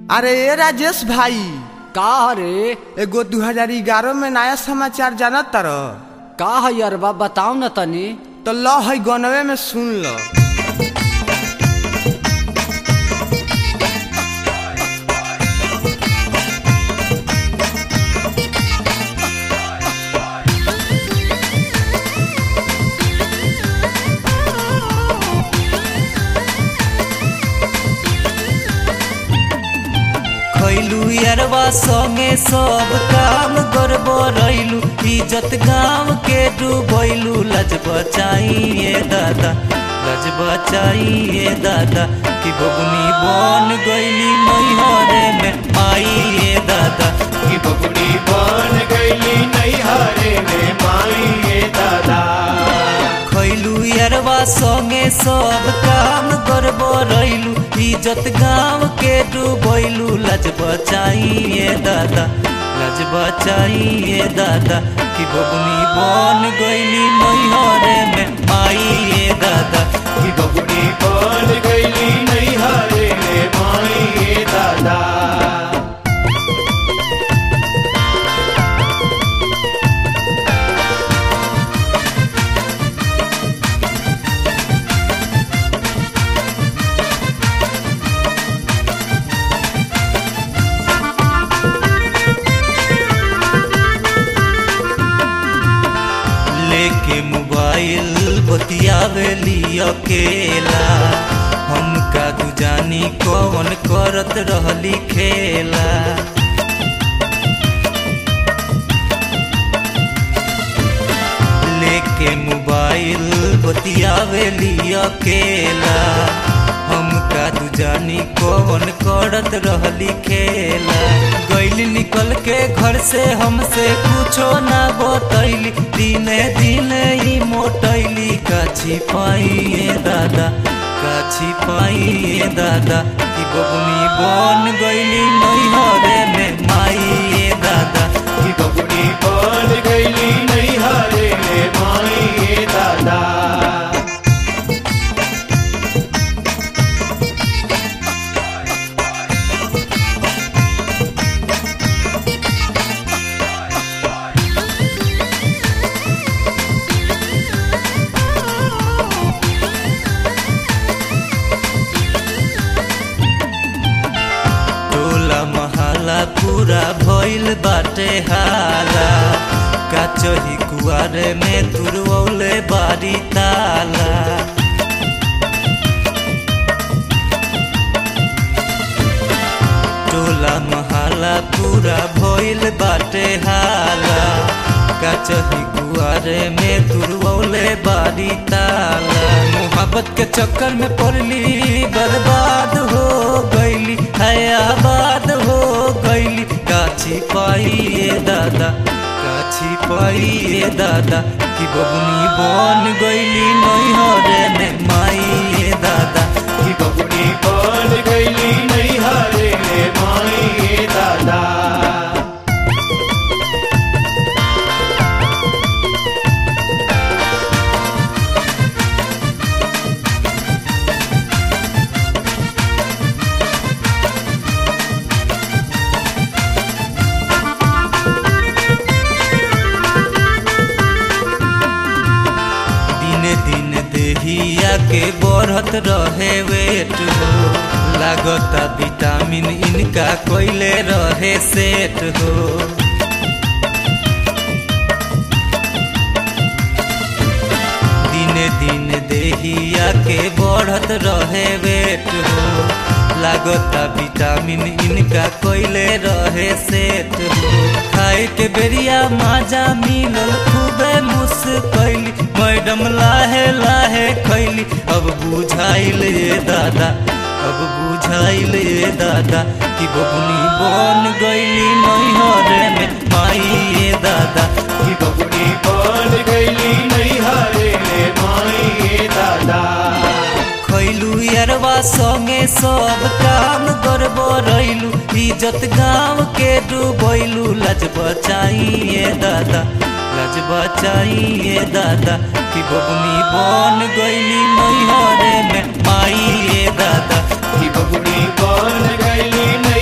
अरे ए राजेश भाई का रे एगो 2011 में नया समाचार जानत तर का है अरबा बताओ न तनी तो ल है गनवे में सुन ल खैलू यारवा संगे सब काम गरबो रैलू इज्जत गाँव के डूबैलू लज बचाइए दादा लज बचाइए दादा कि बबुनी बन गईली नैहरे में आइए दादा की बबुनी बन गईली नैहरे में माई दादा खैलू यारवा संगे सब काम गरबो रैलू इज्जत गाँव के डूबैलू लज बचाइए दादा लज बचाइए दादा कि बबुनी बन गईली नैहरे में आइए दादा की बबुनी बन गईली नैहरे में माई दादा लेके मोबाइल बतियावेली अकेला हम का तू जानी कौन करत रहली खेला लेके मोबाइल बतियावेली अकेला हम का तू जानी कौन करत रहली खेला गैली निकल के घर से हमसे कुछो ना बतैली दिने दिने ही मोटैली का छिपाइए दादा का छिपाइए दादा कि बबुनी बन गईली नैहरे में माइए दादा की बबुनी बन गईली नैहरे में माई दादा टोला महला पूरा भइल बाटे हाला का चही कुआरे में तुरवले बारी ताला टोला महला पूरा भइल बाटे हाला का चही कुआरे में तुरवले बारी ताला मोहब्बत के चक्कर में पड़ली बर्बाद हो गईली है आबाद हो गईली काछी पाइए दादा काछी पाइए दादा कि बबुनी बन गईली नैहरे में माइए दादा की बबुनी बन गईली नैहरे में माई दादा दिने दिन देहिया के बढ़त रहे वेट हो लागता विटामिन इनका कोइले रहे सेट हो दिने दिन देहिया के बढ़त रहे वेट हो लागता विटामिन इनका कोइले रहे सेट हो खाए के बेरिया माजा मिलल खूबे मुस्कैली मैडम लाहे लाहे खैली अब बुझाइल ये दादा अब बुझाइल ये दादा कि बबुनी बन गईली नैहरे में माई ये दादा की बबुनी बन गईली नैहरे में माई दादा खैलू यारवा संगे सब काम गरबो रैलू इज्जत गाँव के डूबैलू लज बचाइए दादा लज बचाइए दादा कि बबुनी बन गईली नैहरे में माइए दादा की बबुनी बन गईली